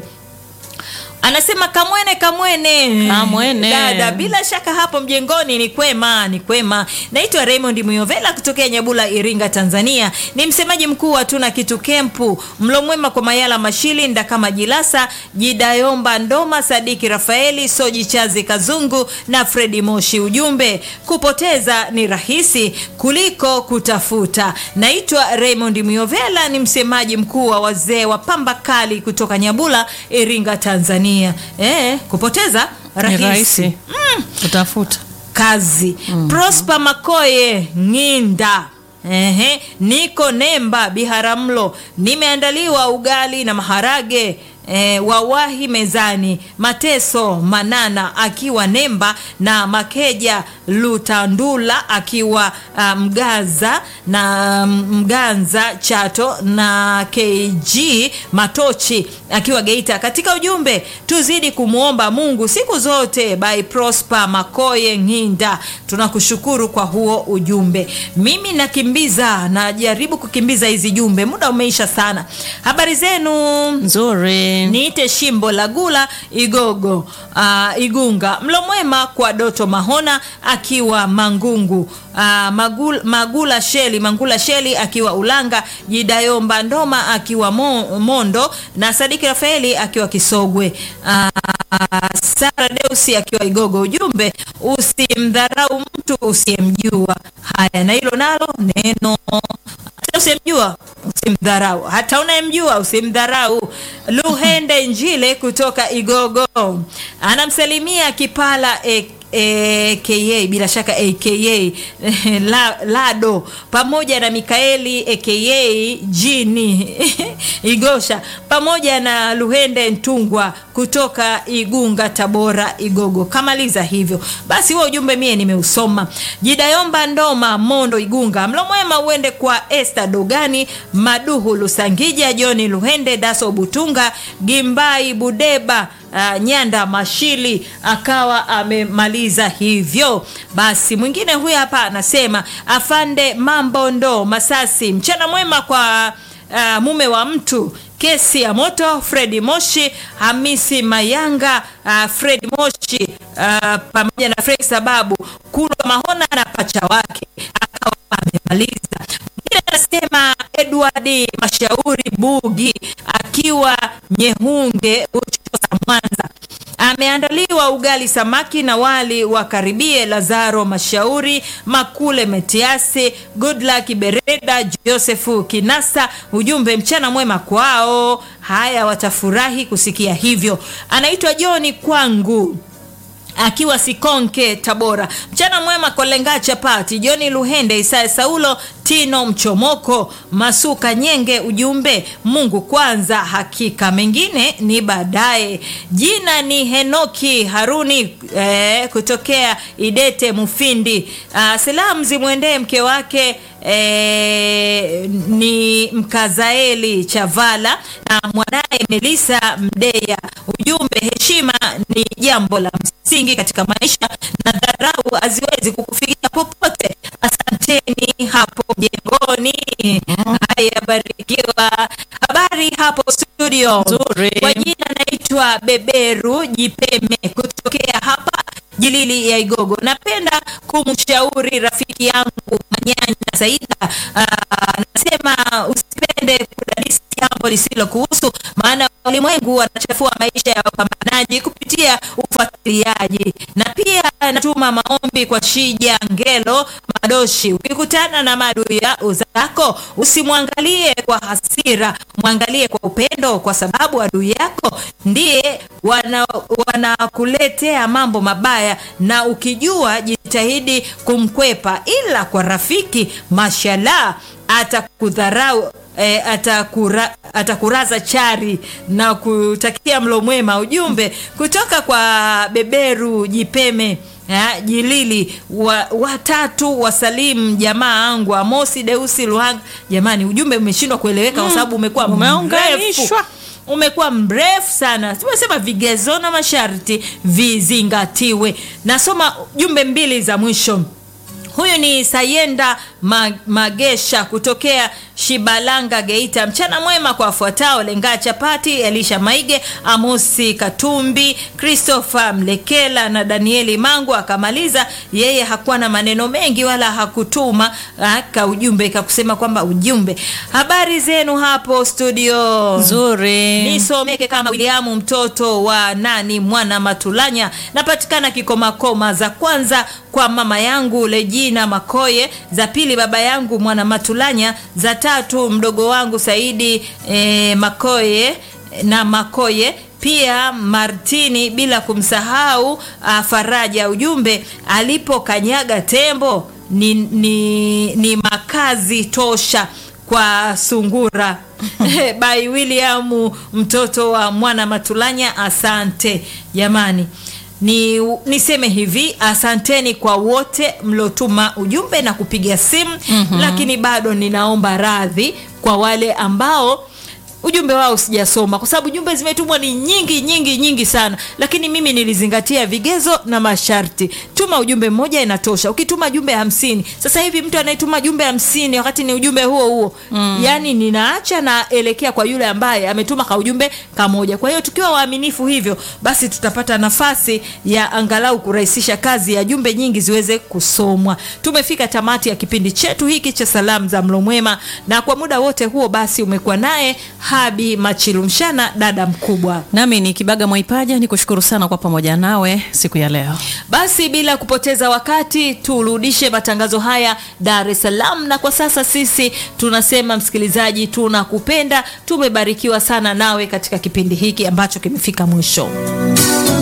[SPEAKER 1] Anasema kamwene kamwene
[SPEAKER 2] Kamwene.
[SPEAKER 1] dada, bila shaka hapo mjengoni ni kwema, ni kwema. Naitwa Raymond Muyovela kutokea Nyabula, Iringa, Tanzania. Ni msemaji mkuu wa tuna kitu kempu. Mlo mwema kwa Mayala Mashili, Ndakama Jilasa, Jidayomba Ndoma, Sadiki Rafaeli, Soji Chazi Kazungu na Fredi Moshi. Ujumbe, kupoteza ni rahisi kuliko kutafuta. Naitwa Raymond Muyovela, ni msemaji mkuu wa wazee wa pamba kali kutoka Nyabula, Iringa, Tanzania. Eh, kupoteza
[SPEAKER 2] Ni
[SPEAKER 1] rahisi,
[SPEAKER 2] rahisi. Utafuta.
[SPEAKER 1] kazi. Prosper Makoye Ng'inda. Ehe, niko Nemba Biharamulo, nimeandaliwa ugali na maharage E, wawahi mezani. Mateso Manana akiwa Nemba na Makeja Lutandula akiwa ah, Mgaza na Mganza Chato na KG Matochi akiwa Geita. Katika ujumbe tuzidi kumwomba Mungu siku zote. By Prosper Makoye Ng'inda, tunakushukuru kwa huo ujumbe. Mimi nakimbiza, najaribu kukimbiza hizi jumbe, muda umeisha sana. Habari zenu?
[SPEAKER 2] Nzuri. Asante.
[SPEAKER 1] niite shimbo la gula igogo uh, igunga mlo mwema kwa doto mahona akiwa mangungu uh, magul, magula sheli mangula sheli akiwa ulanga jidayomba ndoma akiwa mo, mondo na sadiki rafaeli akiwa kisogwe uh, sara deusi akiwa igogo ujumbe usimdharau mtu usiyemjua haya na hilo nalo neno hata usimjua usimdharau hata unayemjua usimdharau luhende njile kutoka igogo anamsalimia kipala e, aka bila shaka aka la, lado pamoja na mikaeli aka jini igosha pamoja na luhende ntungwa kutoka igunga tabora igogo kamaliza hivyo basi huo ujumbe mie nimeusoma jidayomba ndoma mondo igunga mlo mwema uende kwa este dogani maduhu lusangija joni luhende daso butunga gimbai budeba uh, nyanda mashili akawa amemaliza hivyo basi mwingine huyu hapa anasema afande mambo ndo masasi mchana mwema kwa uh, mume wa mtu kesi ya moto fredi moshi hamisi mayanga uh, fredi moshi uh, pamoja na fredi sababu kulwa mahona na pacha wake akawa amemaliza mwingine anasema edward mashauri bugi akiwa nyehunge uchosa mwanza ameandaliwa ugali samaki na wali wa karibie lazaro mashauri makule metiasi goodluck bereda josefu kinasa ujumbe mchana mwema kwao haya watafurahi kusikia hivyo anaitwa joni kwangu akiwa sikonke tabora mchana mwema kolenga chapati joni luhende isaya saulo tino mchomoko masuka nyenge ujumbe mungu kwanza hakika mengine ni baadaye jina ni henoki haruni eh, kutokea idete mufindi ah, salamu zimwendee mke wake eh, ni mkazaeli chavala na mwanaye melisa mdeya ujumbe heshima ni jambo la msingi katika maisha na dharau haziwezi kukufikia popote asanteni hapo mjengoni haya barikiwa habari hapo studio
[SPEAKER 2] Nzuri.
[SPEAKER 1] kwa jina naitwa beberu jipeme kutokea hapa jilili ya igogo napenda kumshauri rafiki yangu manyanya saida Aa, nasema usipende kudadisi jambo lisilo kuhusu maana walimwengu wanachafua maisha ya wapambanaji kupitia ufuatiliaji na pia natuma maombi kwa shija ngelo madoshi ukikutana na maadui ya zako usimwangalie kwa hasira mwangalie kwa upendo kwa sababu adui yako ndiye wanakuletea wana mambo mabaya na ukijua jitahidi kumkwepa ila kwa rafiki mashallah atakudharau E, atakura, atakuraza chari na kutakia mlo mwema ujumbe kutoka kwa beberu jipeme ya, jilili wa, watatu wasalimu jamaa angu amosi deusi luhanga jamani ujumbe umeshindwa kueleweka kwa sababu umekuwa
[SPEAKER 2] Umeunganishwa.
[SPEAKER 1] mrefu umekuwa mrefu sana tumesema vigezo na masharti vizingatiwe nasoma jumbe mbili za mwisho huyu ni sayenda Ma- magesha kutokea shibalanga geita mchana mwema kwa wafuatao lengaa chapati elisha maige amosi katumbi christopher mlekela na danieli mangu akamaliza yeye hakuwa na maneno mengi wala hakutuma ka ujumbe kakusema kwamba ujumbe habari zenu hapo studio
[SPEAKER 2] nzuri
[SPEAKER 1] nisomeke kama Williamu mtoto wa nani mwana Matulanya. Napatikana Kikomakoma, za kwanza kwa mama yangu Lejina Makoye, za pili baba yangu mwana Matulanya, za tatu mdogo wangu Saidi eh, Makoye na Makoye pia Martini, bila kumsahau uh, Faraja. Ujumbe alipokanyaga tembo ni, ni, ni makazi tosha kwa sungura by William mtoto wa mwana Matulanya. Asante jamani, ni niseme hivi, asanteni kwa wote mliotuma ujumbe na kupiga simu mm-hmm. Lakini bado ninaomba radhi kwa wale ambao ujumbe wao sijasoma kwa sababu jumbe zimetumwa ni nyingi nyingi nyingi sana, lakini mimi nilizingatia vigezo na masharti tu ukituma ujumbe mmoja inatosha ukituma jumbe hamsini sasa hivi mtu anayetuma jumbe hamsini wakati ni ujumbe huo huo mm. yani ninaacha naelekea kwa yule ambaye ametuma ka ujumbe kamoja kwa hiyo tukiwa waaminifu hivyo basi tutapata nafasi ya angalau kurahisisha kazi ya jumbe nyingi ziweze kusomwa tumefika tamati ya kipindi chetu hiki cha salamu za mlo mwema na kwa muda wote huo basi umekuwa naye habi machilumshana dada mkubwa
[SPEAKER 2] nami ni kibaga mwaipaja ni kushukuru sana kwa pamoja nawe siku ya leo
[SPEAKER 1] basi bila kupoteza wakati turudishe matangazo haya dar es salaam na kwa sasa sisi tunasema msikilizaji tunakupenda tumebarikiwa sana nawe katika kipindi hiki ambacho kimefika mwisho